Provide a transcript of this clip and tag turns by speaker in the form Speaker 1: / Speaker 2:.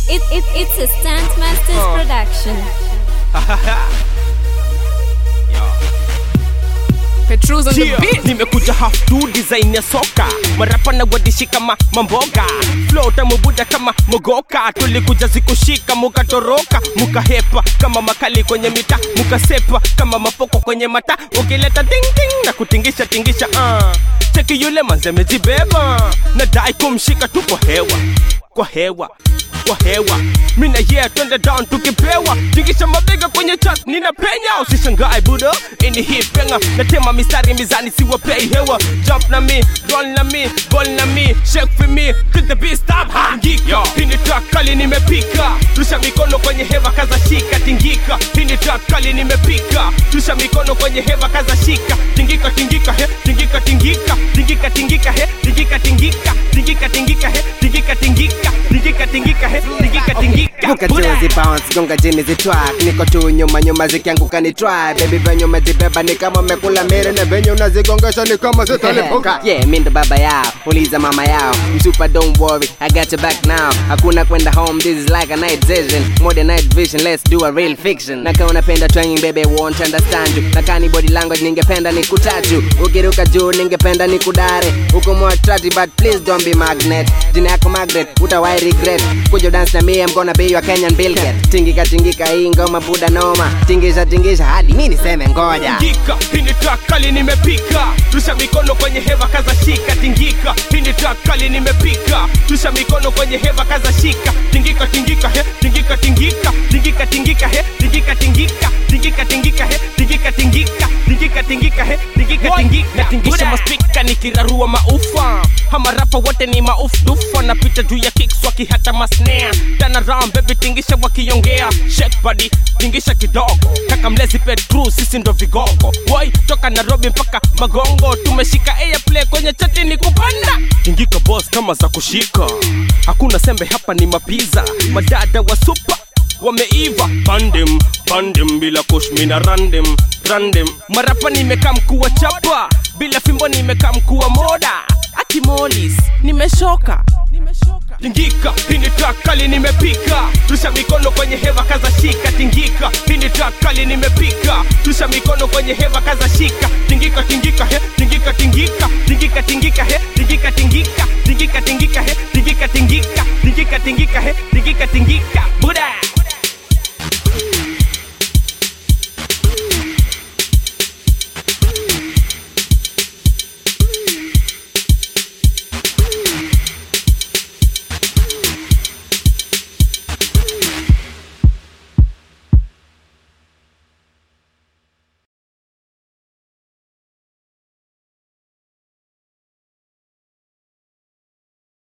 Speaker 1: It, it, it's a Stunt Masters
Speaker 2: Uh.
Speaker 1: production.
Speaker 3: Petrus on the
Speaker 2: Yeah.
Speaker 3: beat.
Speaker 2: nimekuja half tu design ya soka marapa na wadishi kama mamboga flow tamubuda kama mogoka tulikuja zikushika mukatoroka mukahepa kama makali kwenye mita mukasepa kama mapoko kwenye mata ukileta ding ding na kutingisha tingisha uh. cheki yule manze mejibeba nadai kumshika tu kwa hewa kwa hewa kwa hewa mina yeah twende down tukipewa tingisha mabega kwenye chat nina penya usishangae budo ini hii penga natema mistari mizani siwapei hewa jump na me roll na me ball na me shake for me till the beat stop hangika hii ni track kali nimepika rusha mikono kwenye hewa kaza shika tingika hii ni track kali nimepika rusha mikono kwenye hewa kaza shika tingika tingika he tingika tingika tingika tingika he tingika tingika tingika tingika he tingika tingika tingika tingika he tingika tingika
Speaker 4: Buka
Speaker 2: Buda.
Speaker 4: juzi bounce gonga chini zitwak niko tu nyuma nyuma zikianguka ni try baby venye umezibeba ni kama umekula mere na venye unazigongesha ni kama zitalipuka yeah mi ndo baba yao uliza mama yao msupa don't worry I got your back now hakuna kwenda home this is like a night vision more than night vision let's do a real fiction na kama unapenda twanging baby won't understand you na kani body language ningependa ni kutatu ukiruka juu ningependa ni kudare uko more attractive but please don't be magnet jina yako magret utawai regret kuja dance na mie I'm gonna be your Kenyan Bill Gates tingika tingika hii ngoma buda noma tingisha tingisha hadi mi niseme ngoja
Speaker 2: tingika hii ni track kali nimepika rusha mikono kwenye hewa kaza shika tingika hii ni track kali nimepika rusha mikono kwenye hewa kaza shika tingika tingika he tingika tingika tingika tingika he tingika tingika tingika tingika he tingika tingika tingika tingika he tingika tingika natingisha maspika nikirarua maufa hama rapa wote ni maufdufa napita juu ya kicks wakihata masnare turn around baby tingisha wakiongea shake body tingisha kidogo kaka mlezi petru sisi ndo vigogo boy toka nairobi mpaka magongo tumeshika airplay kwenye chati ni kupanda tingika boss kama za kushika hakuna sembe hapa ni mapiza madada wa super wameiva pandem pandem bila kushmina randem randem marapa nimekaa mkuu wa chapa bila fimbo nimekaa mkuu wa moda akimolis nimeshoka tingika hii ni track kali nimepika rusha mikono kwenye hewa kaza shika tingika hii ni track kali nimepika rusha mikono kwenye hewa kaza shika tingika tingika he tingika tingika tingika tingika he tingika tingika tingika tingika he tingika tingika tingika tingika he tingika tingika buda